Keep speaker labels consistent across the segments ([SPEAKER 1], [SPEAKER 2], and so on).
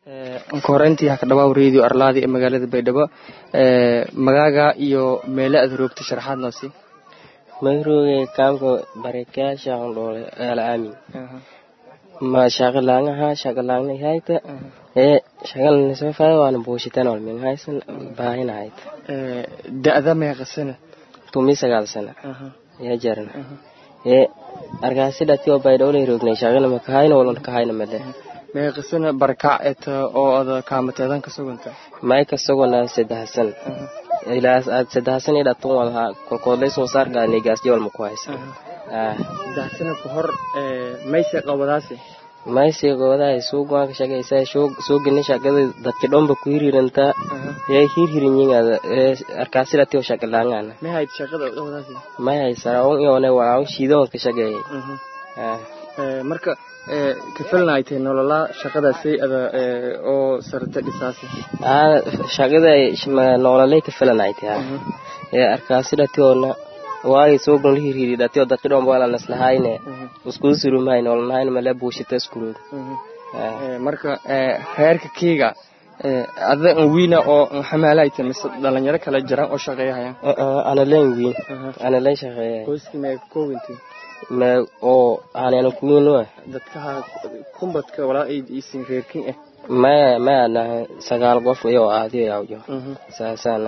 [SPEAKER 1] anka horeyntii ha ka dhawaaw radio arlaadi ee magaalada baydhabo magaaga iyo meele aad roogta sharaxaad noo sii
[SPEAKER 2] magrooge kaamka barakaasha dhoole alaamin ma shaqalaangaha shaqalaangna hayta ee shaqalna soo faada waana buushitan olmin haysan baahina hayta
[SPEAKER 1] da-da meeqa sana
[SPEAKER 2] tumi sagaal sana yaa jarana ee arkaasi dhati oo baydhowle roognay shaqala ma kahayna walan kahayna male
[SPEAKER 1] meeqa sana barakac eta oo ada kaamateedan ka suganta
[SPEAKER 2] may ka sugana saddex san ilaa aad saddex san iyo dhatun walaha kolkoodlay soo saarka nigaasyo walma ku haysa
[SPEAKER 1] saddex sana ka hor mayse qabadaasi
[SPEAKER 2] mayse qabadaay suugaan ka shaqaysa suugini shaqada dadki dhomba ku hiriiranta ee hirhirinyigaada arkaasi dhati oo shaqalaangana
[SPEAKER 1] may hayd shaqada qabadaasi
[SPEAKER 2] may haysara un iyoone walaa shiidoon ka shaqeeyay
[SPEAKER 1] marka kafalnaaytay nololaa shaqadaasay ada oo sarta dhisaasi
[SPEAKER 2] shaqada nololay kafalanaytay ee arkaasi dhati oona waay soogun la hirhiri dhati oo dadki dhomba wala naslahayne iskudu surumahay nololnahayne male buushita iskurood
[SPEAKER 1] marka reerka kiiga ada wiina oo xamaalayta mise dhalinyaro kala jiraan oo shaqeeyahayaan
[SPEAKER 2] analeen wiin analeen shaqeeya
[SPEAKER 1] qoyskii mee ka koobantii
[SPEAKER 2] me oo aanana kuwiin wa
[SPEAKER 1] dadkaha kumbadka walaa isin reerkin ah
[SPEAKER 2] maya maya naha sagaal qof iyo aadiyo yawjo saasana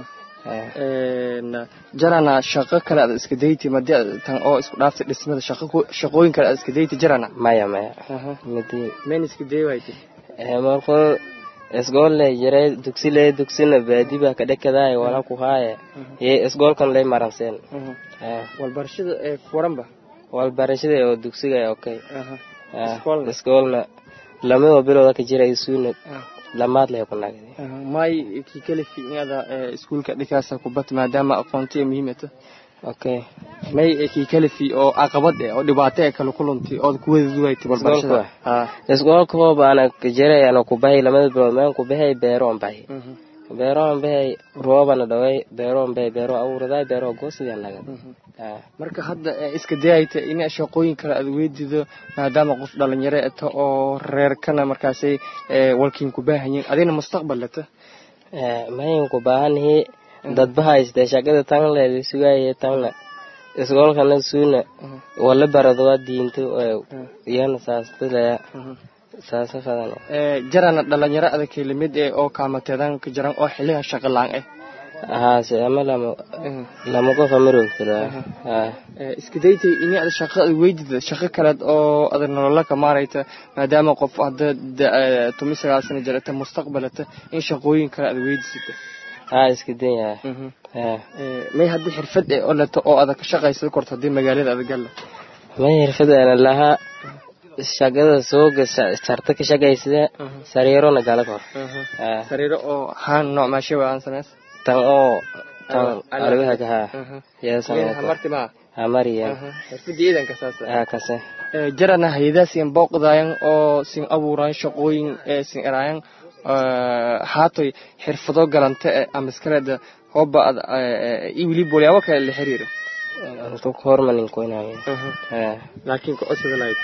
[SPEAKER 1] jarana shaqo kale aad iska dayti madi tan oo isku dhaaftay dhismada shaqooyin kale aad iska dayti jarana
[SPEAKER 2] maya maya midi
[SPEAKER 1] mayn iska day wayti
[SPEAKER 2] markuu isgoole jiray dugsi lee dugsina baadi baa ka dhekadaay wala ku haaye ye isgoolkan lay maranseen
[SPEAKER 1] walbarashada ee furanba
[SPEAKER 2] walbarashada oo dugsiga okay iskoolna lamada bilowda ka jira isuuna lamaad leh ku nagdi
[SPEAKER 1] may ki kale fiicnada iskuulka dhikaasa kubad maadaama aqoontiya muhiimata
[SPEAKER 2] okay
[SPEAKER 1] may ki kale fi oo caqabad eh oo dhibaato ee kala kulantay oo ku wada duwaytay walbarashada
[SPEAKER 2] iskoolka oo baana ka jiray ana ku bahay lamada bilood maan ku bahay beeroon bahay beeroon bahay roobana dhaway beeroon bahay beero awuraday beero goosida naga
[SPEAKER 1] marka hadda iska dayayta in shaqooyin kale aad weydido maadaama qof dhalinyaro eta oo reerkana markaasay walkiin ku baahanyiin adina mustaqbal leta
[SPEAKER 2] mayin ku baahanahi dadba hayste shaqada tan leeda sugaaye tanna iskoolkana suuna wala baradoa diinto iyana saastilaya saasa fadan
[SPEAKER 1] jarana dhalinyaro adag limid ee oo kaamateedan ka jiran oo xiliga shaqo laan ah
[SPEAKER 2] haase ama lama lama qof ama roogtira
[SPEAKER 1] iska daytay ini ada shaqo ad weydida shaqo kaleed oo ada nolola ka maarayta maadaama qof hadda tumi sagaal sana jirata mustaqbalata in shaqooyin kale ad weydisata
[SPEAKER 2] ha iska daya
[SPEAKER 1] may haddii xirfad e oo leto oo ada ka shaqaysada korto haddii magaalada ada galla
[SPEAKER 2] may xirfad ana lahaa shaqada sooga sarta ka shaqaysada sariirona gala kor
[SPEAKER 1] sariiro oo haan nooc maashewa aan samays
[SPEAKER 2] tan oo tan alwaha ka ha
[SPEAKER 1] hamarti ma
[SPEAKER 2] hamariya
[SPEAKER 1] xirfadii iidanka saasa
[SPEAKER 2] ha kase
[SPEAKER 1] jarana haydaa sin booqdayan oo sin abuuran shaqooyin ee sin eraayan haatoy xirfado galanta e ama iskaleeda hooba ad iwili bolyaabo kale la xiriiro
[SPEAKER 2] hormanin koynaayo
[SPEAKER 1] laakiin kucusada lahayte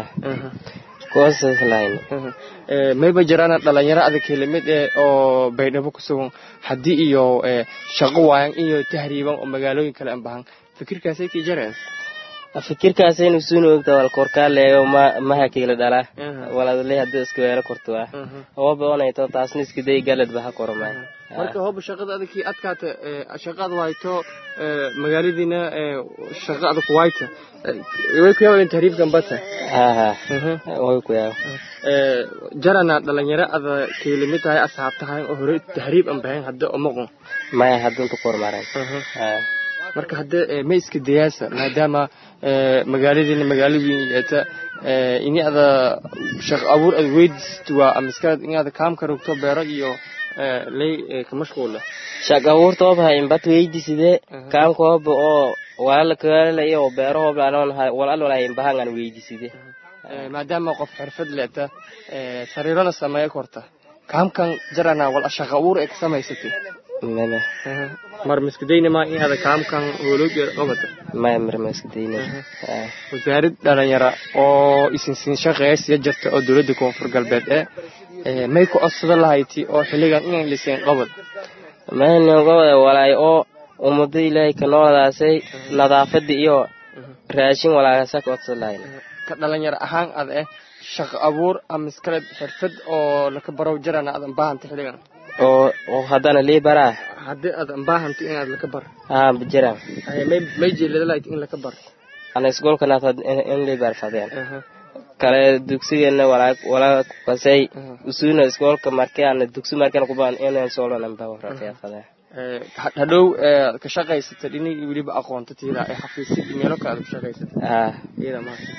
[SPEAKER 2] kucusas lahayn
[SPEAKER 1] mayba jiraan dhalinyaro adag lamid eh oo baydhabo ku sugan haddii iyo shaqo waayan iyo tahriiban oo magaalooyin kale an bahan fikirkaasay kii jareen
[SPEAKER 2] fikirkaasaynu suuna ogta wal korkaaleeyo ma mahakiila dhala waladle hadda iska weelo kortua hooba onayto taasna iska day galad baha kormay
[SPEAKER 1] marka hooba shaqada adagkii adkaata shaqaad wayto magaaladiina shaqa adag wayta way ku yaabaan tahriibkan bata
[SPEAKER 2] haha way ku yaab
[SPEAKER 1] jarana dhalinyaro ada kailamid tahay asxaab tahay oo hore tahriib an bahayn hadda omaqon
[SPEAKER 2] maya haddunta kormaran
[SPEAKER 1] marka hadda ma iska dayaasa maadaama magaaladiina magaalo weyn yeeta ini ada shaqo abuur ad weydiist waa amiskaad in ada kaamka rogto beero iyo lay ka mashquula
[SPEAKER 2] shaqo abuurta oba imbat weydiside kaamka oba oo walala kaalala iyo beero oba anon walal wala imbahangan weydiside
[SPEAKER 1] maadaama qof xirfad leeta sariirona sameeya korta kaamkan jarana wal shaqo abuur ee ka samaysatay
[SPEAKER 2] meme
[SPEAKER 1] mar miskadayna ma in ada kaamkan hooloogeeda ogata
[SPEAKER 2] maya mar miskadayna
[SPEAKER 1] wasaarad dhalinyara oo isinsiin shaqeeya siya jirta oo dowladda koonfur galbeed ee may ku codsada lahayti oo xilligan inay liseen qabad
[SPEAKER 2] mayningobada walaay oo ummado ilaahay ka nooladaasay nadaafada iyo raashin walaagasa ka codsan lahayn
[SPEAKER 1] ka dhalinyaro ahaan ad eh shaqo abuur ama iskale xirfad oo laka barow jarana aad anbaahanta xilligan
[SPEAKER 2] oo oo haddana lii baraa
[SPEAKER 1] haddii aad anbaahanto inaad laka bar
[SPEAKER 2] haa jiraan
[SPEAKER 1] may may jeelada lahayti in laka bar
[SPEAKER 2] ana isgoolkanaad in lii barfadeen kale dugsigeena walaa walaa kasay usuuna iskoolka markii ana dugsi markaan kubaan inaan soolanan bawarafadeen
[SPEAKER 1] hadhow ka shaqaysata dhinigii weliba aqoonta tiida ee xafiisid meelo kale aad ku shaqaysata
[SPEAKER 2] haa
[SPEAKER 1] iyada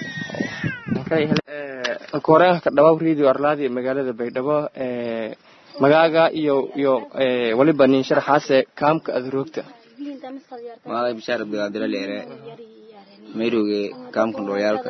[SPEAKER 1] koreenka ka dhawaab radio arlaadi magaalada baydhabo magaaga iyo iyo waliba nin sharaxaase kaamka aad roogta
[SPEAKER 3] magaalada bishaar abdiqaadira leere mayroge kaamkan dhowyaalka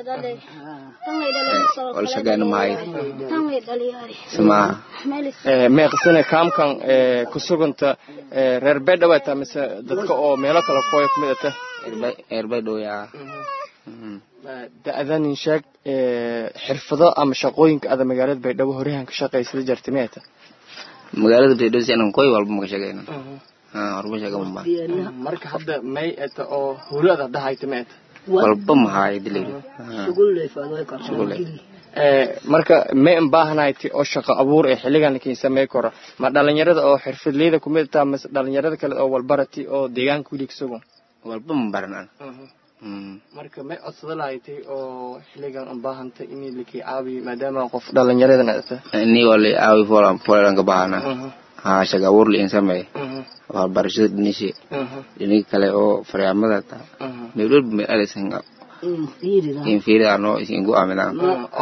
[SPEAKER 3] wala shaqeyna mahay simaaha
[SPEAKER 1] meeqsane kaamkan ku suganta reer baydhabo taa mise dadka oo meelo kale kooya kumid ata
[SPEAKER 3] eerbay dhowyaa
[SPEAKER 1] da-danin sheeg xirfado ama shaqooyinka ada magaalada baydhabo horehan ka shaqaysada jarta meeta
[SPEAKER 3] magaalada baydhabo si anan koy walba maka shaqeyna horba shaqa maba
[SPEAKER 1] marka hadda may eta oo hulaada dhahayta meeta
[SPEAKER 3] walba mahaay dilayr shugule
[SPEAKER 1] marka may unbaahanayti oo shaqo abuur ee xilligan lakin samey karo ma dhalinyarada oo xirfadleyda kumid taa mase dhalinyarada kale oo walbarati oo deegaanka wili kasugan
[SPEAKER 3] walba ma baran an
[SPEAKER 1] marka may codsada lahayti oo xilligan unbaahantay in laki caabiyo maadaama qof dhalinyaradan ata
[SPEAKER 3] ini wali aawi folan folan ka bahana ha shaqa abuur liin sameey waxbarashada dhinishe dhinig kale oo faryaamada ta meelwalba meel alisan in fiiri ano isin gu amidan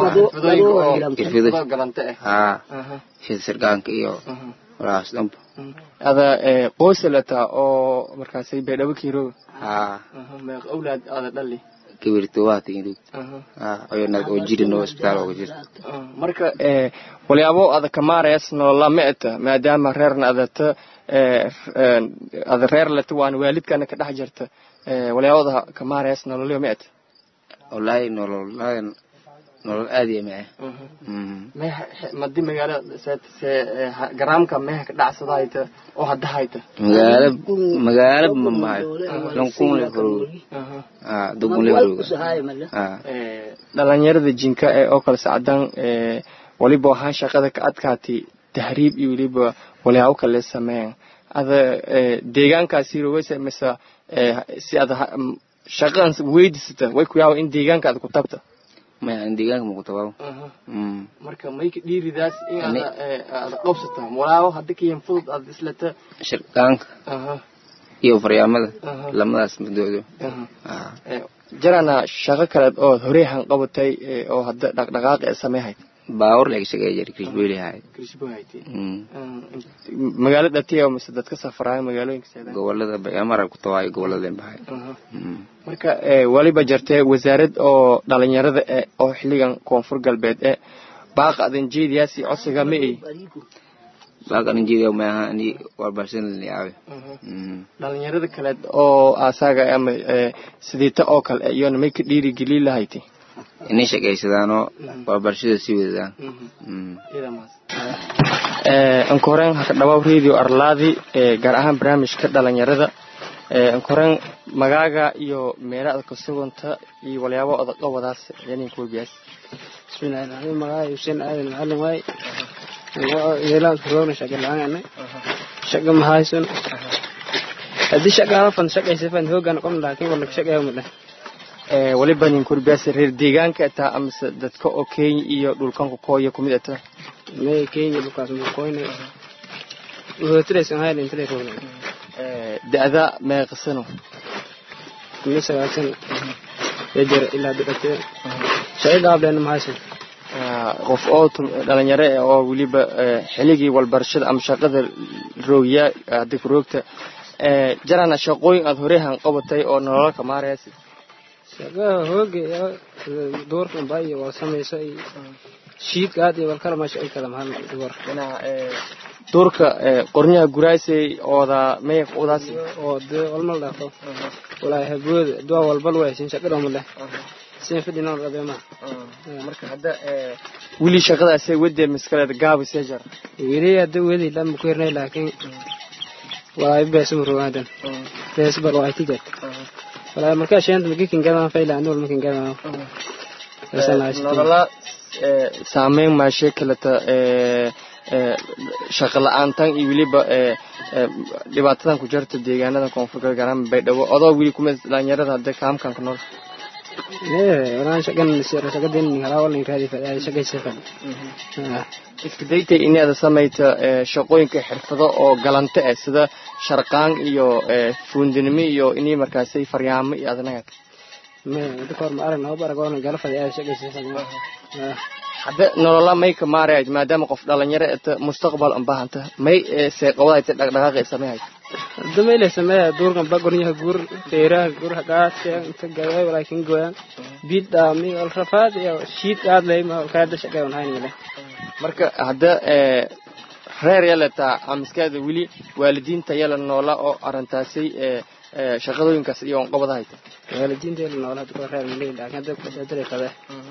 [SPEAKER 3] ha sida sirgaanka iyo walaas dhanba
[SPEAKER 1] ada qoysalata oo markaasay baydhabo kiirooga
[SPEAKER 3] ha
[SPEAKER 1] meeq awlaad ada dhali
[SPEAKER 3] kibirto waa tingidug ha oyonad oo jirin oo isbitaal ooga jira
[SPEAKER 1] marka walyaabo ada kamaarayas nolola ma eta maadaama reerna adata ada reer lata waana waalidkana ka dhex jirta walyaabada kamaarayas nololyo ma eta
[SPEAKER 3] wallaahi nolol nolol aad iyo mae
[SPEAKER 1] madi magaalada garaamka meha ka dhacsadahayta oo hadda hayta
[SPEAKER 3] magaala magaala ma mahayo lankunle farog ha dugunle farog ha
[SPEAKER 1] dhalinyarada jinka ee oo kale sacdan waliba waxaan shaqada ka adkaatay tahriib iyo weliba walyaabo kale sameeyan ada deegaankaasi rogeysa mise si ada shaqadan weydisata way ku yaaba in deegaanka ada ku tabta
[SPEAKER 3] maya an deegaanka mukutababo
[SPEAKER 1] marka mayka dhiiridaas in ada ada qabsata walaabo hadda kayan fudud aad islata
[SPEAKER 3] shirkaanka iyo faryaamada lamadaas madoodo
[SPEAKER 1] jarana shaqo kaleed oo horeehan qabatay oo hadda dhaqdhaqaaq ee sameehayd
[SPEAKER 3] baawar laga shaqeeya jira krishbeli hayd
[SPEAKER 1] magaalada tiya mise dadka safaraayo magaalooyinka seeda
[SPEAKER 3] gobolada bayamara ku tawaayo gobolada bahay
[SPEAKER 1] marka waliba jartee wasaarad oo dhalinyarada e oo xilligan koonfur galbeed e baaqa adan jeediyaasi codsiga ma ey
[SPEAKER 3] baaqa adan jeediya ma aha ani warbaarshan yaawe
[SPEAKER 1] dhalinyarada kaleed oo asaga ama sidiita oo kale iyona may ka dhiiri gelin lahayti
[SPEAKER 3] inay shaqaysadaanoo waxbarashada sii wadadaan
[SPEAKER 1] ankoreen haka dhawaab radio arlaadi gaar ahaan barnaamijka dhalinyarada ankoreen magaaga iyo meelaada ka suganta iyo walyaabo odaqabadaas yaninka webiyaas
[SPEAKER 4] bismillahi raxmaan magaaga xuseen aadan macalin waay yeelaan roogna shaqa la-aan shaqa mahayson haddii shaqa hafan shaqaysafan hoogan qom laakiin wala shaqaya madhan
[SPEAKER 1] waliba nin kurbiyaas reer deegaanka ataa amase dadka oo kenya iyo dhulkanku kooya kumid ata
[SPEAKER 4] may kenya dhulkaas mukoyne hotiraysan hayl intale roogna
[SPEAKER 1] da-da meeqasano
[SPEAKER 4] kuna sagaalsan yajar ilaa dhibate shaqa gaableen mahaysan
[SPEAKER 1] qof oo dhalinyaro eh oo weliba xiligii walbarashada ama shaqada roogya hadda ku roogta jarana shaqooyin aada horehan qabatay oo nolola kamaarayasi
[SPEAKER 4] shaqaha hooga duurkan ba iyo waa samayso iyo shiidka aad iyo walkala meesha ay kala mahal duwar
[SPEAKER 1] duurka qornyaha guraasay ooda meeq udaas
[SPEAKER 4] oo de walmal dhaafo walaahi habooda duwa walbal waysin shaqada male sin fadhi nool qabe ma
[SPEAKER 1] marka hadda wili shaqadaasay wadee miskaleed gaabis ya jar
[SPEAKER 4] wili hadda weli lama ku hirnay laakiin walaay beesu ruwaadan bees bar waa tijet walaay marka sheent magikin gadan fayla anul makin gadan
[SPEAKER 1] nolola saameyn maashe kaleta shaqa la-aantan iyo weliba dhibaatadan ku jirta deegaanada koonfurka garan baydhabo odoo weli kuma dhalinyarada hadda kaamkan ku nool
[SPEAKER 4] walaan shaqan shaqadeen halaawalin raadi fadhiya shaqaysa fadhi
[SPEAKER 1] iska daytay inaada samayta shaqooyinka xirfado oo galante ah sida sharqaan iyo fuundinimo iyo inii markaasay faryaamo iyo adanaga
[SPEAKER 4] dadka hor ma arag noo baragoona gala fadhiya shaqaysa fadhi
[SPEAKER 1] hadda nolola may ka maarayad maadaama qof dhalinyaro eta mustaqbal an bahanta may seeqawadaayta dhaqdhaqaaqay sameehay
[SPEAKER 4] hadda mayle sameeya duurkan bagornyaha guur feeraha guur hagaadka inta gaway walaakin goyan biid dhaami wal rafaad iyo shiid aad lay ma kaada shaqay on haynile
[SPEAKER 1] marka hadda reer yaletaa amiskeeda weli waalidiinta yala noola oo arintaasay shaqadooyinkaas iyo onqobada hayta
[SPEAKER 4] waalidiinteeda noola hadda reer malay laakiin hadda kusadalay qabe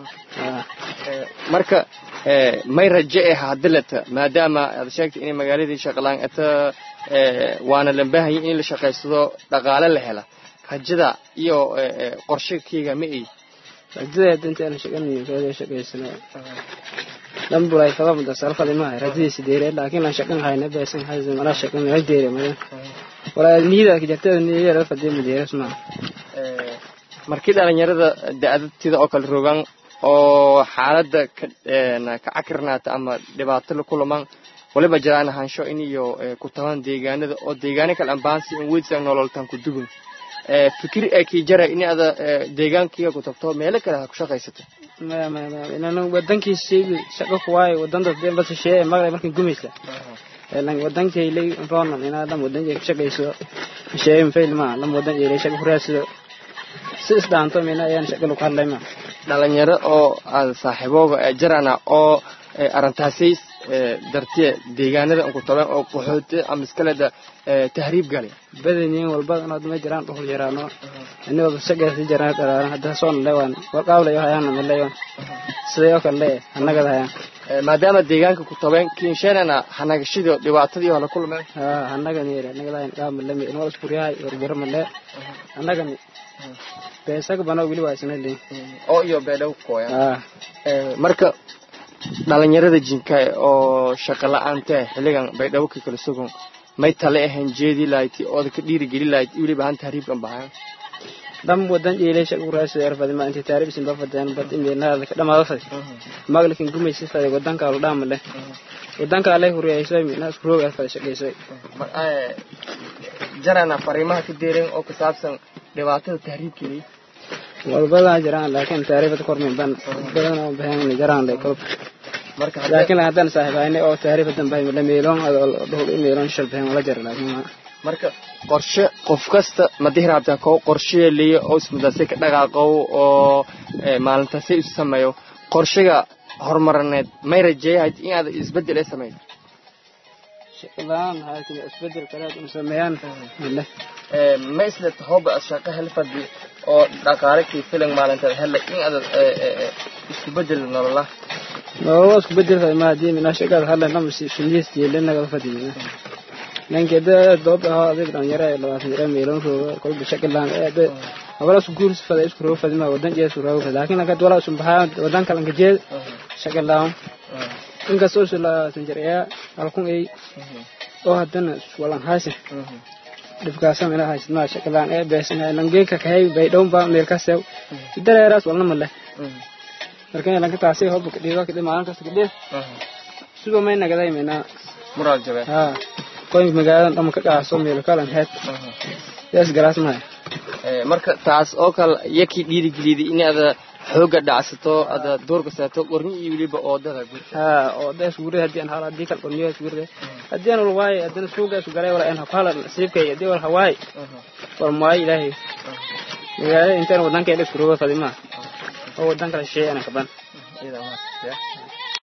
[SPEAKER 1] marka may raje eh hadilata maadaama aad sheegtay inay magaaladii shaqalaan ata waana lambaahayi in la shaqaysado dhaqaale la hela rajada iyo qorshekeyga ma ay
[SPEAKER 4] rajada danteena shaqan shaqaysana dambulay fada mudda sarfadi maahay rajadiisi deere laakiin lan shaqan hayna beesan haysan mala shaqan ay deere madan walaa niyada ka jartada niyada fadii mudeeras ma
[SPEAKER 1] markii dhalinyarada da-adatida oo kale rogaan oo xaaladda ka cakirnaata ama dhibaato la kulamaan waliba jiraan ahaansho in iyo ku taban deegaanada oo deegaano kale ambaansi in weydsan nololtan ku dugun fikir ee kii jara in ada deegaankiga ku tagto meelo kale ha ku shaqaysato
[SPEAKER 4] maya maya maya inaan wadankiisi shaqo ku waayo wadanta bas shee maqlay markan gumaysa lan wadankay lay ronan inaa lam wadan ka shaqayso shee fail ma lam wadan yeelay shaqo ku raadsado si isdhaanto mina ayaan shaqo lagu hadlay ma
[SPEAKER 1] dhalinyaro oo aad saaxiibooga jarana oo arrintaasay dartiye deegaanada ku taban oo qaxooti ama iskaleda tahriib gale
[SPEAKER 4] badaniin walba inaad ma jiraan dhuhul jiraano inagoo shaqaysi jiraan dhalaaran hadda soo naleewaan warqaawlayo hayaan naleeyo sidayoo kale annagada hayaan
[SPEAKER 1] maadaama deegaanka ku tabeen kinshanana hanagashidii dhibaatadii hala kulmeen
[SPEAKER 4] haa annagani annagadahayn qaamalami inwal iskuriyahay warbiro male annagani beesaga banoo weli waa isna leyn
[SPEAKER 1] oo iyo beedhow kooya
[SPEAKER 4] haa
[SPEAKER 1] marka dhalinyarada jinka oo shaqa la-aanta xilligan baydhabo ka kala sugan may tale ahayn jeedi lahayd ooda ka dhiirigeli lahayd weliba han tahriibkan bahaan
[SPEAKER 4] dham wadan jeelay shaqo raasay arfadi ma intii taariib sin bafadeen bad imeelnaada ka dhamaado fadi maglikin gumaysi fadi wadanka la dhaama leh wadanka alay huriyayso mina isku roog arfadi shaqayso
[SPEAKER 1] jarana fariimaha ka deeren oo ku saabsan dhibaatada tahriibkeeda
[SPEAKER 4] walbada jiraan laakiin taariifada kormin ban badan oo bahan jiraan le kol
[SPEAKER 1] marka
[SPEAKER 4] laakiin haddaan saaxiibayne oo taariifadan bahan la meelon dhul meelon shal bahan wala jira laakiin
[SPEAKER 1] marka qorshe qof kasta madihir abta ko qorshe leeyo oo ismudasay ka dhaqaaqo oo maalintaasay isu sameeyo qorshiga horumarineed may rajeeyahay in aad isbedel ay sameeyo
[SPEAKER 4] shaqalaan haakin isbedel kale in sameeyaan male
[SPEAKER 1] ma isla tahoba shaqo helfadi oo dhaqaale kii filan maalintaad hela in aad isku bedel nolola
[SPEAKER 4] nolola isku bedel ma hadii mina shaqada hala namsi shiniis jeelinaga fadiyina ninkeeda doob ahaa adeeg dhalinyaro ee labaatan jira meelon rooga kolba shaqalaan ee abala isku guurs fada isku rooga fadima wadan jees rooga fada laakiin nakad wala isku bahaa wadan kale ka jeed shaqalaan inkastoo isla labaatan jir ayaa halkun ay oo haddana walan haysan dhibkaasa mina haysan maa shaqalaan ee beesana langeeka kahay bay dhown baa meel ka seew dareeraas walna male markan lanka taasi hobba kadhiiba kadhi maalin kasta kadhiis suba may nagaday mina
[SPEAKER 1] mural jabe
[SPEAKER 4] haa qoyn magaaladan dhama ka qaaso meel kalan heed yaas garaas mahay
[SPEAKER 1] marka taas oo kale yakii dhiirigeliyday in aada xooga dhacsato ada doorka saato qorni iyo weliba oodada
[SPEAKER 4] haa oodaas gurida haddii aan hala haddii kal qorniyaas gurida haddii aan walwaaye haddana suuga isu garay wala aan hakala nasiibkay haddii wal hawaay wal maayo ilaahay magaalada intaan wadanka isku roga fadima oo wadan kale shay ana kaban